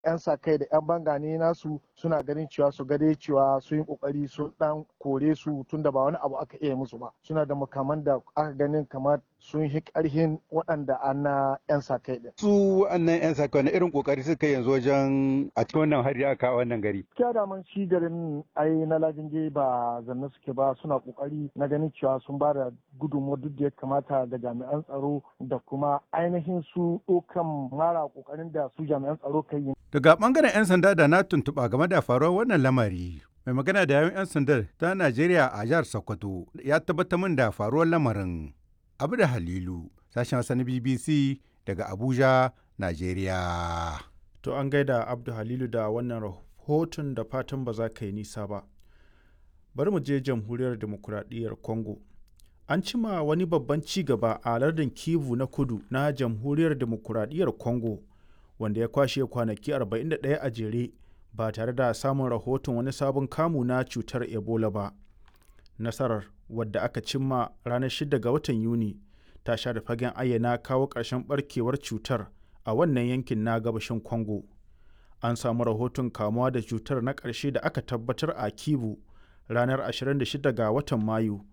'yan sa kai da 'yan bangane nasu suna ganin cewa su gade cewa sun yi kokari sun dan kore su tunda ba wani abu aka iya musu ba suna da makaman da aka ganin kamar sun yi karhin waɗanda an na 'yan sa kai din. Su wannan 'yan sa kai irin kokari suka yanzu wajen a cikin wannan hari aka wannan gari. Gaskiya da man shi garin ai na lajinge ba zanne suke ba suna kokari na ganin cewa sun ba da gudunmuwa duk da ya kamata ga jami'an tsaro da kuma ainihin su ɗaukan mara kokarin da su jami'an tsaro kai yi. Daga bangaren 'yan sanda da na tuntuɓa game da faruwar wannan lamari. Mai magana da yawan 'yan sandar ta Najeriya a jihar Sokoto ya tabbatar min da faruwar lamarin. Abu da Halilu, sashen Hausa na BBC daga Abuja, Najeriya. To an gaida Abdu Halilu da wannan rahoton da fatan ba za ka yi nisa ba. Bari mu je jamhuriyar demokuraɗiyyar Congo. An cima wani babban ci gaba a lardin Kivu na kudu na jamhuriyar demokuraɗiyyar Congo. wanda ya kwashe kwanaki 41 a jere ba tare da samun rahoton wani sabon kamu na cutar ebola ba nasarar wadda aka cimma ranar 6 ga watan yuni ta sha da fagen ayyana kawo ƙarshen barkewar cutar a wannan yankin na gabashin congo an samu rahoton kamuwa da cutar na ƙarshe da aka tabbatar a kivu ranar 26 ga watan mayu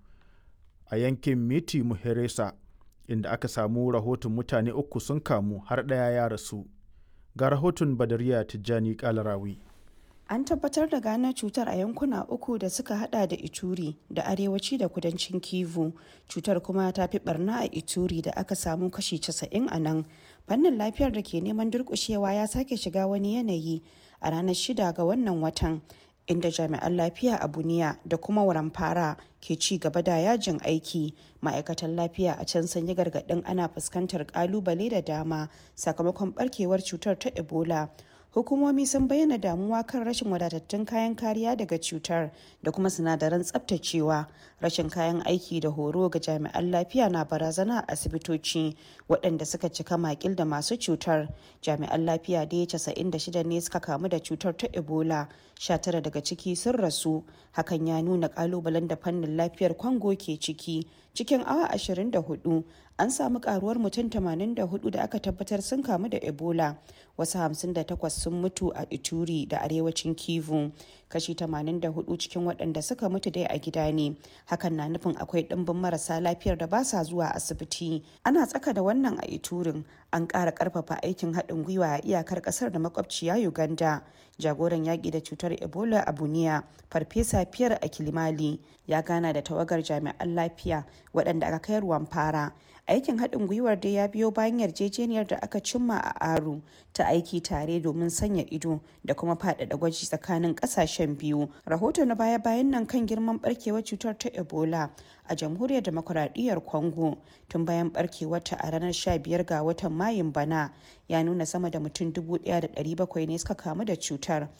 a yankin miti muheresa inda aka samu rahoton mutane uku sun kamu har ɗaya ya rasu ga rahoton badariya tijjani kalarawi an tabbatar da gano cutar a yankuna uku da suka hada da ituri da arewaci da kudancin kivu cutar kuma ta fi barna a ituri da aka samu kashi 90 a nan fannin lafiyar da ke neman durkushewa ya sake shiga wani yanayi a ranar shida ga wannan watan inda jami'an lafiya a buniya da kuma waramfara ke ci gaba da yajin aiki ma'aikatan lafiya a can sun yi gargaɗin ana fuskantar kalubale da dama sakamakon barkewar cutar ta ebola hukumomi sun bayyana damuwa kan rashin wadatattun kayan kariya daga cutar da kuma sinadaran tsabtacewa rashin kayan aiki da horo ga jami'an lafiya na barazana a asibitoci waɗanda suka cika makil da masu cutar jami'an lafiya da ya 96 ne suka kamu da cutar ta ebola 19 daga ciki sun rasu hakan ya nuna kalubalen da fannin lafiyar kwango ke ciki cikin awa 24 an samu karuwar mutum 84 da aka tabbatar sun kamu da ebola wasu 58 sun mutu a ituri da arewacin kivu kashi 84 cikin waɗanda suka mutu dai a gida ne hakan na nufin akwai ɗimbin marasa lafiyar da ba sa zuwa asibiti ana tsaka da wannan a iturin an ƙara ƙarfafa aikin haɗin gwiwa a iyakar ƙasar da makwabciya uganda jagoran yaƙi da cutar ebola a buniya farfesa fiyar a kilimali ya gana da tawagar jami'an lafiya waɗanda aka kai ruwan fara aikin haɗin gwiwar da ya biyo bayan yarjejeniyar da aka cimma a aru ta aiki tare domin sanya ido da kuma faɗaɗa gwaji tsakanin ƙasashen biyu rahoto na baya-bayan nan kan girman barkewar cutar ta ebola a jamhuriyar demokuraɗiyyar congo tun bayan barkewarta a ranar 15 ga watan mayun bana ya nuna sama da mutum 1,700 ne suka kamu da cutar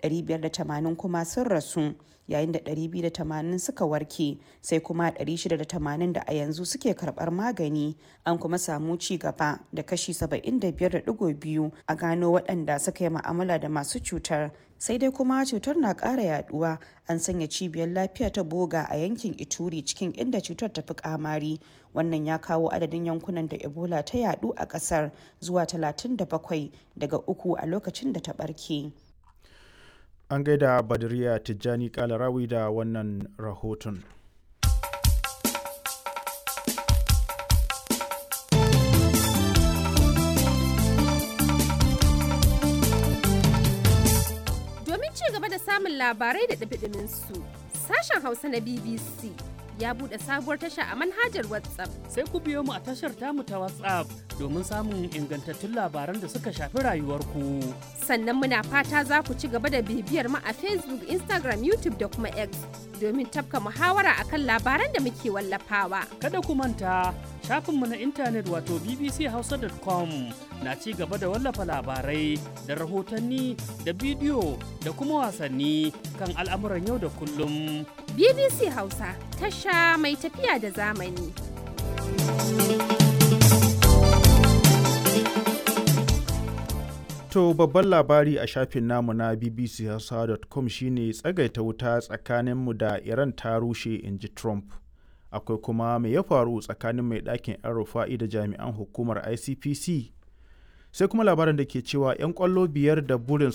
580 kuma sun rasu yayin da 280 suka warke sai kuma 680 da a yanzu suke karbar magani an kuma samu ci gaba da kashi 75.2 a gano waɗanda suka yi ma'amala da masu cutar sai dai kuma cutar na ƙara yaduwa an sanya cibiyar lafiya ta boga a yankin ituri cikin inda cutar ta fi kamari wannan ya kawo adadin yankunan da ebola ta yadu a ƙasar zuwa 37 daga uku a lokacin da ta ɓarke. an gaida badariya tijjani kalarawi da wannan rahoton domin ci gaba da samun labarai da ɗabiɗimin su sashen hausa na bbc ya buɗe sabuwar tasha a manhajar whatsapp sai ku biyo mu a tashar tamu ta whatsapp domin samun ingantattun labaran da suka shafi rayuwarku sannan muna fata za ku ci gaba da bibiyar mu a facebook instagram youtube da kuma x domin tafka muhawara akan labaran da muke wallafawa kada ku manta shafinmu na intanet wato bbchausa.com na ci gaba da wallafa labarai da rahotanni da bidiyo da kuma wasanni kan al'amuran yau da kullum bbc hausa tasha mai tafiya da zamani To babban labari a shafin namu na bbchausa.com shine tsagaita wuta tsakaninmu da Iran ta rushe in ji Trump. Akwai kuma mai ya faru tsakanin mai ɗakin 'yan rufa'i da jami'an hukumar ICPC. sai kuma labarin da ke cewa 'yan kwallo biyar da burin